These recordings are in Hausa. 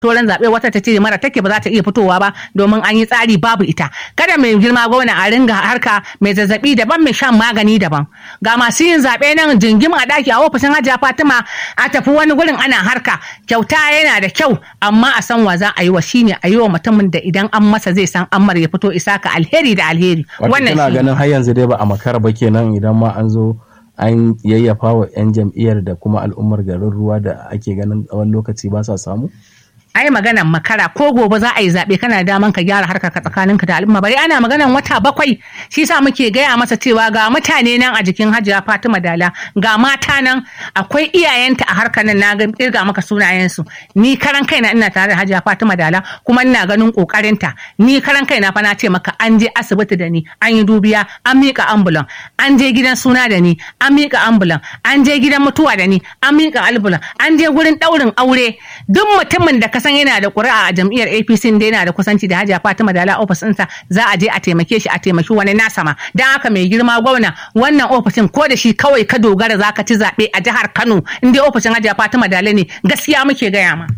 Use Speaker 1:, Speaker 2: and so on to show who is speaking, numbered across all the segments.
Speaker 1: toran zaɓe wata ta ce mara take ba za ta iya fitowa ba domin an yi tsari babu ita kada mai girma gwamna a ringa harka mai zazzabi daban mai shan magani daban ga masu yin zaɓe nan jingim a ɗaki a ofishin hajiya fatima a tafi wani gurin ana harka kyauta yana da kyau amma a san wa za a yi wa shine a yi wa mutumin da idan an masa zai san ammar ya fito isa ka alheri da alheri
Speaker 2: wannan shi ganin har yanzu dai ba a makara ba kenan idan ma an zo an yayyafa wa 'yan jam'iyyar da kuma al'ummar garin ruwa da ake ganin tsawon lokaci ba sa samu
Speaker 1: ai maganan makara ko gobe za a yi zaɓe kana daman ka gyara harkar ka tsakaninka da al'umma bari ana maganan wata bakwai shi sa muke gaya masa cewa ga mutane nan a jikin hajiya fatima dala ga mata nan akwai iyayenta a harkar nan na ga kirga maka sunayensu ni karan kaina ina tare da hajiya fatima dala kuma ina ganin kokarinta ni karan kaina fa na ce maka an je asibiti da ni an yi dubiya an mika ambulan an je gidan suna da ni an mika ambulan an je gidan mutuwa da ni an mika ambulan an je gurin daurin aure duk mutumin da ka san yana da ƙuri'a a jam'iyyar APC da yana da kusanci da Hajiya Fatima Dala ofis ɗinsa za a je a taimake shi a taimaki wani nasa ma dan haka mai girma gwamna wannan ofishin ko da shi kawai ka dogara za ka ci zaɓe a jihar Kano in dai ofishin Hajiya Fatima Dala ne gaskiya muke gaya ma.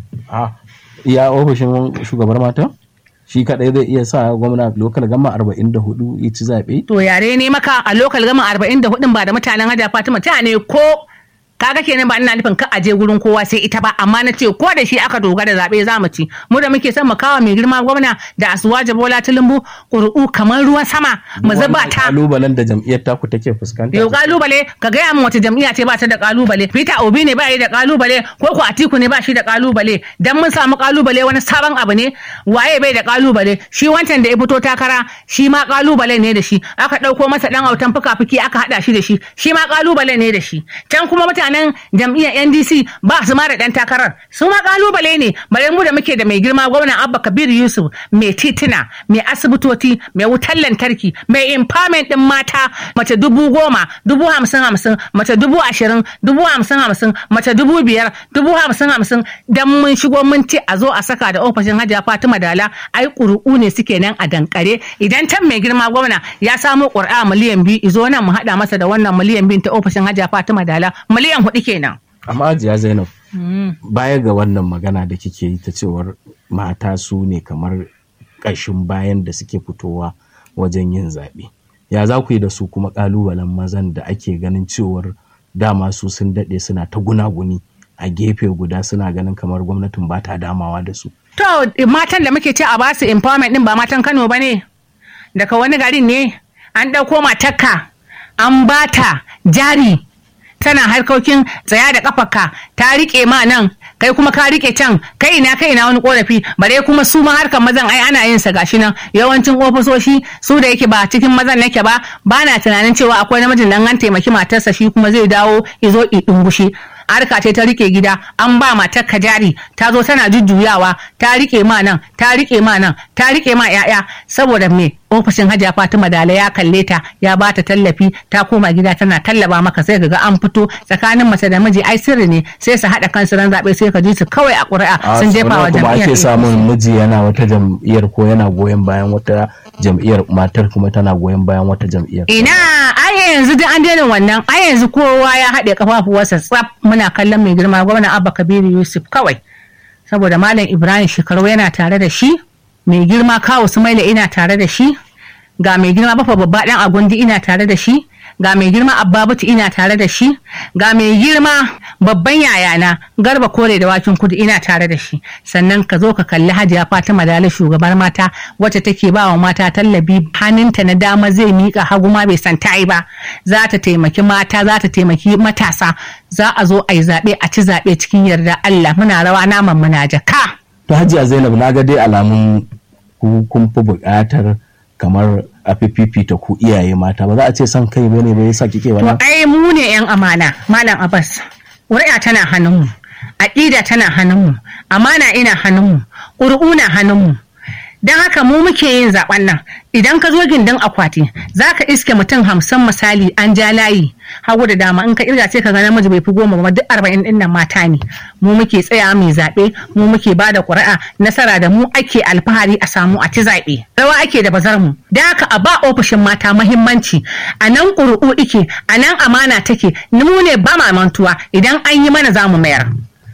Speaker 2: iya ofishin shugabar mata? shi kadai zai iya sa gwamna lokal gama 44 ya ci zaɓe?
Speaker 1: To yare ne maka a lokal gama 44 ba da mutanen Hajiya Fatima ta ne ko kaga kenan ba ina nufin ka aje gurin kowa sai ita ba amma na ce ko da shi aka dogara zaɓe za mu ci mu da muke son mu kawo mai girma gwamna da asuwaje bola tulumbu ƙuri'u kamar ruwan sama mu zuba ta
Speaker 2: kalubalen da jam'iyyar taku take fuskanta
Speaker 1: yau kalubale ka gaya min wata jam'iyya ce ba ta da kalubale Peter Obi ne ba yi da kalubale ko ko Atiku ne ba shi da kalubale dan mun samu kalubale wani sabon abu ne waye bai da kalubale shi wancan da ya fito takara shi ma kalubale ne da shi aka ɗauko masa ɗan autan fuka-fuki aka haɗa shi da shi shi ma kalubale ne da shi can kuma mutane mutanen jam'iyyar ndc ba su ma da ɗan takarar su ma kalubale ne bare mu da muke da mai girma gwamnan abba kabir yusuf mai tituna mai asibitoci mai wutar lantarki mai empowerment din mata mace dubu goma dubu hamsin hamsin mace dubu ashirin dubu hamsin hamsin mace dubu biyar dubu hamsin hamsin dan mun shigo mun ce a zo a saka da ofishin hajiya fatima dala ai ƙuri'u ne suke nan a dankare idan can mai girma gwamna ya samo ƙuri'a miliyan biyu izo nan mu haɗa masa da wannan miliyan biyu ta ofishin hajiya fatima dala miliyan hudu kenan.
Speaker 2: Amma Hajiya Zainab, baya ga wannan magana da kike yi ta cewar mata su ne kamar ƙashin bayan da suke fitowa wajen yin zaɓe. Ya za ku yi da su kuma ƙalubalen mazan da ake ganin cewar dama su sun daɗe suna ta gunaguni a gefe guda suna ganin kamar gwamnatin ba ta damawa da su.
Speaker 1: To matan da muke ce a ba su empowerment din ba matan Kano ba ne? Daga wani garin ne an ɗauko matakka an bata jari tana harkokin tsaya da kafarka ta rike ma nan kai kuma ka rike can kai ina kai ina wani korafi bare kuma su ma harkar mazan ai ana yin sa gashi nan yawancin ofisoshi su da yake ba cikin mazan nake ba ba na tunanin cewa akwai namijin dan an taimaki matarsa shi kuma zai dawo izo i dungushi harka ce ta rike gida an ba matar ka jari ta zo tana jujjuyawa ta rike ma nan ta rike ma nan ta rike ma yaya saboda me ofishin hajiya fatima dala ya kalle ta ya ba ta tallafi ta koma gida tana tallaba maka sai ka ga an fito tsakanin mace da miji ai sirri ne sai su haɗa kansu ran zaɓe sai ka ji su kawai a ƙuri'a sun jefa wa jam'iyyar
Speaker 2: ake samun miji yana wata jam'iyyar ko yana goyon bayan wata jam'iyyar matar kuma tana goyon bayan wata jam'iyyar
Speaker 1: ina ai yanzu duk an daina wannan ai yanzu kowa ya haɗe kafafuwarsa tsaf muna kallon mai girma gwamna abba kabiru yusuf kawai saboda malam ibrahim shekaru yana tare da shi mai girma kawo sumaila ina tare da shi ga mai girma bafa babba dan agundi ina tare da shi ga mai girma abbabutu ina tare da shi ga mai girma babban yayana garba kore da wakin kudu ina tare da shi sannan ka zo ka kalli hajiya fatima dala shugabar mata wacce take ba wa mata tallabi hannunta na dama zai mika hagu ma bai san tayi ba za ta taimaki mata za ta taimaki matasa za a zo a yi zaɓe a ci zaɓe cikin yarda allah muna rawa naman muna jaka.
Speaker 2: to hajiya zainab na ga dai alamun kun fi buƙatar kamar a fifita ku iyaye mata ba za a ce son kai bane ba yasa kike wannan
Speaker 1: to ai mu ne yan amana malam abbas ƙuri'a tana hannunmu aƙida tana hannunmu amana ina hannunmu ƙuri'u na hannunmu don haka mu muke yin zaben nan idan ka zo gindin akwati za ka iske mutum hamsin misali an ja layi hagu da dama in ka irga ce ka ga namiji bai fi goma ba duk arba'in din nan mata ne mu muke tsaya mai zaɓe mu muke ba da ƙuri'a nasara da mu ake alfahari a samu a ci zaɓe rawa ake da bazar mu da haka a ba ofishin mata mahimmanci a nan ƙuri'u ike a nan amana take mu ne ba mantuwa idan an yi mana za mu mayar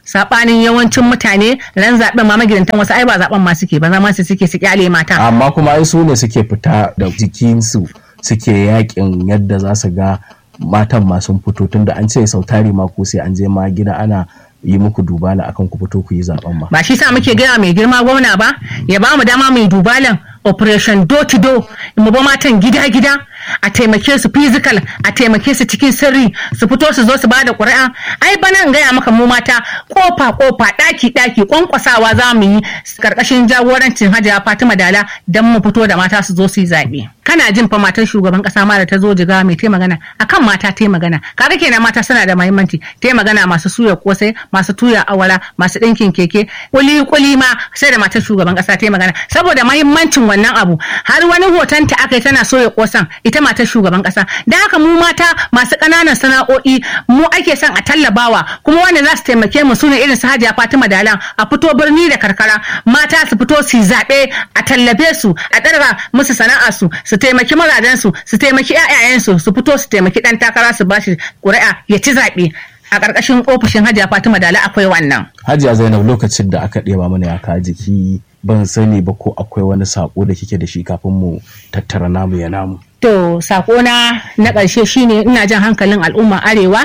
Speaker 1: sabanin yawancin mutane ran zaben ma magidantan wasu ai ba zaben ma suke ba zama su suke su kyale mata
Speaker 2: amma kuma ai su ne suke fita da jikinsu suke yakin yadda za su ga matan ma sun fito tunda an ce sautari ma ko sai an je ma gida ana yi muku dubala akan ku fito ku yi zaben ma
Speaker 1: ba shi sa muke gaya mai girma gwamna ba ya ba mu dama mai dubalan operation door to door mu ba matan gida gida a taimake su physical a taimake su cikin sirri su fito su zo su ba da ƙuri'a ai bana in gaya maka mu mata kofa kofa ɗaki ɗaki kwankwasawa za mu yi karkashin jagorancin hajiya fatima dala don mu fito da mata su zo su yi zaɓe kana jin fa matar shugaban kasa ma da ta zo jiga mai ta magana akan mata ta magana kaga kenan mata suna da muhimmanci ta magana masu suya kosai masu tuya awara masu ɗinkin keke kuli kuli ma sai da matar shugaban kasa ta magana saboda muhimmancin wannan abu har wani hoton ta aka yi tana soya kosan ita matar shugaban kasa da haka mu mata masu ƙananan sana'o'i mu ake son a tallabawa kuma wanda za su taimake mu sune irin su hajiya fatima dalan a fito birni da karkara mata su fito su zaɓe a tallafe su a ɗarga musu sana'a su su taimaki mazajensu su taimaki 'ya'yayensu su fito su taimaki ɗan takara su bashi ƙuri'a ya ci zaɓe a ƙarƙashin ofishin hajiya fatima dala akwai wannan
Speaker 2: hajiya zainab lokacin da aka ɗeba mana ya ka jiki ban sani ba ko akwai wani sako da kike da shi kafin mu tattara namu ya namu
Speaker 1: to sakona na ƙarshe shine ina jan hankalin al'umma arewa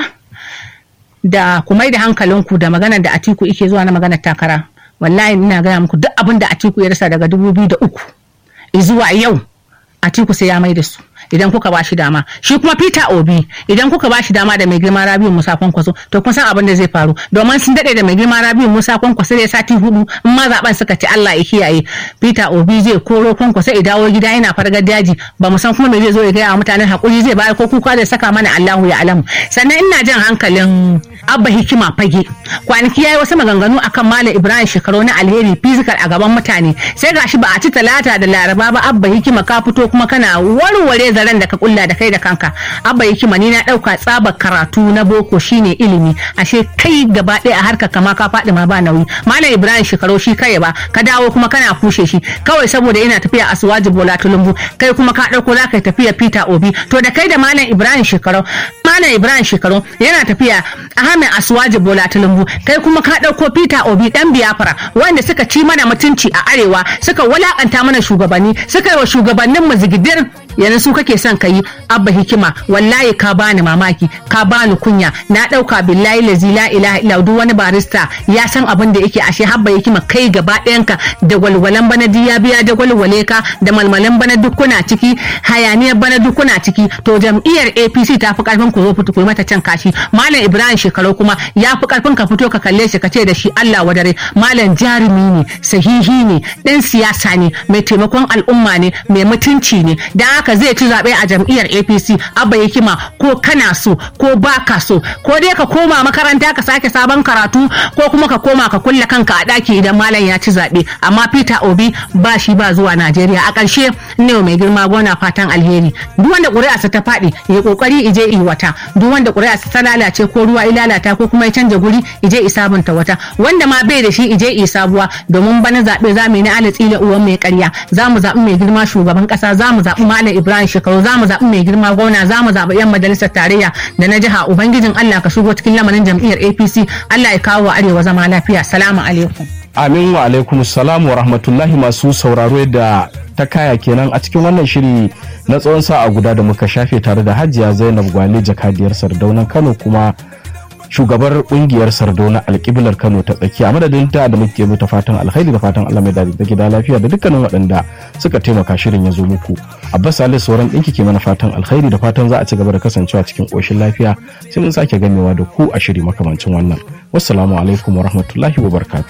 Speaker 1: da ku mai da hankalinku da maganar da atiku ike zuwa na maganar takara wallahi ina gaya muku duk abin da atiku ya rasa daga dubu biyu da uku zuwa yau atiku sai ya mai da su idan kuka ba shi dama shi kuma peter obi idan kuka ba shi dama da mai girma rabiu musa kwankwaso to kun san abin da zai faru domin sun dade da mai girma rabiu musa kwankwaso da sati hudu in ma zaben suka ci allah ya kiyaye peter obi zai koro kwankwaso ya dawo gida yana fargar daji ba mu san kuma me zai zo ya gaya wa mutanen hakuri zai bayar ko kuka da saka mana allahu ya alamu sannan ina jan hankalin abba hikima fage kwanaki yayi wasu maganganu akan malam ibrahim shekaru na alheri physical a gaban mutane sai gashi ba a ci talata da laraba ba abba hikima ka fito kuma kana warware zaren da ka kulla da kai da kanka abba hikima ni na dauka tsabar karatu na boko shine ilimi ashe kai gaba ɗaya a harkar kama ka faɗi ma ba nauyi malam ibrahim shekaru shi kai ba ka dawo kuma kana kushe shi kawai saboda yana tafiya a suwaji bola tulumbu kai kuma ka ɗauko za ka tafiya peter obi to da kai da malam ibrahim shekaru malam ibrahim shekaru yana tafiya ahmed asuwaji bola tulumbu kai kuma ka ɗauko peter obi ɗan biyafara wanda suka ci mana mutunci a arewa suka walakanta mana shugabanni suka yi wa shugabannin mu zigidir yanzu su kake son ka yi abba hikima wallahi ka bani mamaki ka bani kunya na dauka billahi lazi la ilaha illa duk wani barista ya san abin da yake ashe habba hikima kai gaba ɗayanka da walwalan bana ya biya da walwale ka da malmalan bana duk kuna ciki hayaniyar bana duk kuna ciki to jam'iyyar APC ta fi karfin ku zo fito ku mata can kashi malam Ibrahim shekaru kuma ya fi karfin ka fito ka kalle shi ka ce da shi Allah wadare malam jarumi ne sahihi ne dan siyasa ne mai taimakon al'umma ne mai mutunci ne dan haka zai ci zaɓe a jam'iyyar apc abba hikima ko kana so ko baka so ko dai ka koma makaranta ka sake sabon karatu ko kuma ka koma ka kulle kanka a ɗaki idan malam ya ci zaɓe amma peter obi ba shi ba zuwa najeriya a ƙarshe ne mai girma gona fatan alheri duk wanda ƙuri'arsa ta faɗi ya ƙoƙari ije yi wata duk wanda ƙuri'arsa ta lalace ko ruwa ya lalata ko kuma ya canja guri ije i sabunta wata wanda ma bai da shi ije i sabuwa domin bana zaɓe za mu yi na alatsi da uwan mai ƙarya za mu zaɓi mai girma shugaban ƙasa za mu zaɓi malam Ibrahim Shekaru za mu zaɓi mai girma gwamna za mu zaɓi 'yan majalisar tarayya da na jiha Ubangijin Allah ka shigo cikin lamarin jam'iyyar APC Allah ya kawo wa arewa zama lafiya. Salamu alaikum.
Speaker 2: Amin wa alaikum salam wa rahmatullahi masu sauraro da ta kaya kenan a cikin wannan shiri na tsawon sa'a guda da muka shafe tare da Hajiya Zainab Gwale jakadiyar Sardaunan Kano kuma shugabar kungiyar sardauna alƙiblar kano ta tsakiya madadin ta da muke ta fatan alkhairi da fatan allah mai dadi da gida lafiya da dukkanin waɗanda suka taimaka shirin ya zo muku abbas salis sauran ɗinki ke mana fatan alkhairi da fatan za a ci gaba da kasancewa cikin ƙoshin lafiya sai mun sake gamewa da ku a shiri makamancin wannan wassalamu alaikum wa rahmatullahi wa barakatuh